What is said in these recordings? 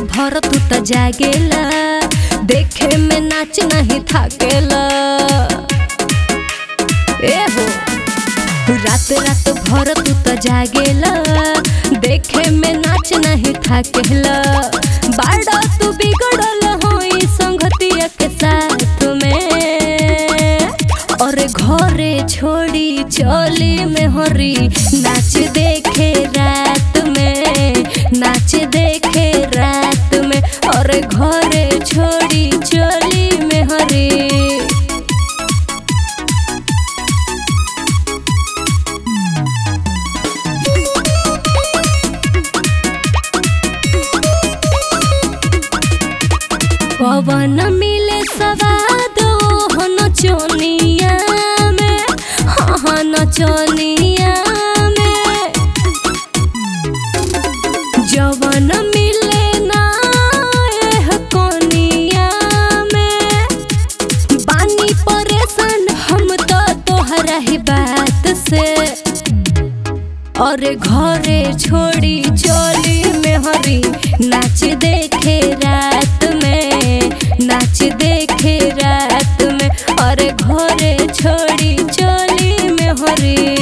भर तू त जागेला देखे में नाच नहीं थाकेला ए हो रात रात भर तू त जागेला देखे में नाच नहीं थाकेला बाड़ा तू बिगड़ल होई संगतिया के साथ में और घरे छोड़ी चली में हरी नाच देखे रात में नाच देखे रात में और घरे छोड़ी चली में हरी पवन मिले सवाद हो नचनिया में हाँ हाँ नचनिया में जवन मिले ना एह कोनिया में बानी परेशान हम तो तोहरा ही बात से और घरे छोड़ी चली में हरी नाच देखे रात में नाच देखे रात में और घरे छोड़ी चली में हरी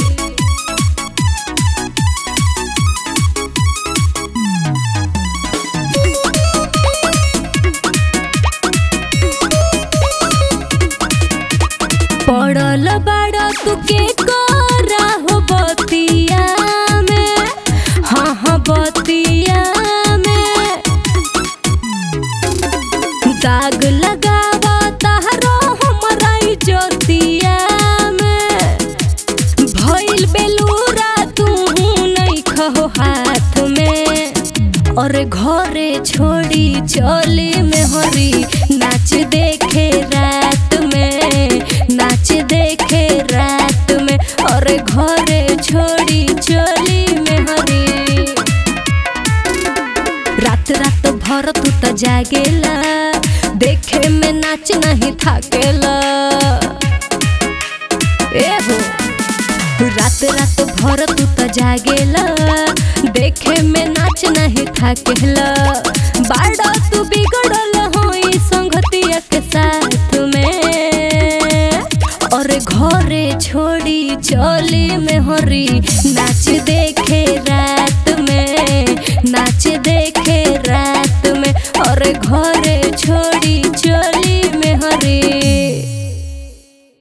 पड़ल बाड़ा तू के करा हो बतिया में हाँ हाँ बतिया में दाग लगावा तारो हमरा इज्जतिया में भइल बेलूरा तू नहीं खहो हाथ में और घरे छोड़ी चली में हरी नाच देखे रात में नाच देखे रात में और घरे छोड़ी चली में हरी रात रात भर तू त जागेला देखे में नाच नहीं थाकेला ए हो रात रात भर तू त जागेला देखे में नाच नहीं थाकेला बाड़ा तू बिगड़ल होई संगतिया के साथ में और घरे छोड़ी चली में हरी नाच देखे रात में नाच देखे रात में और घरे छोड़ी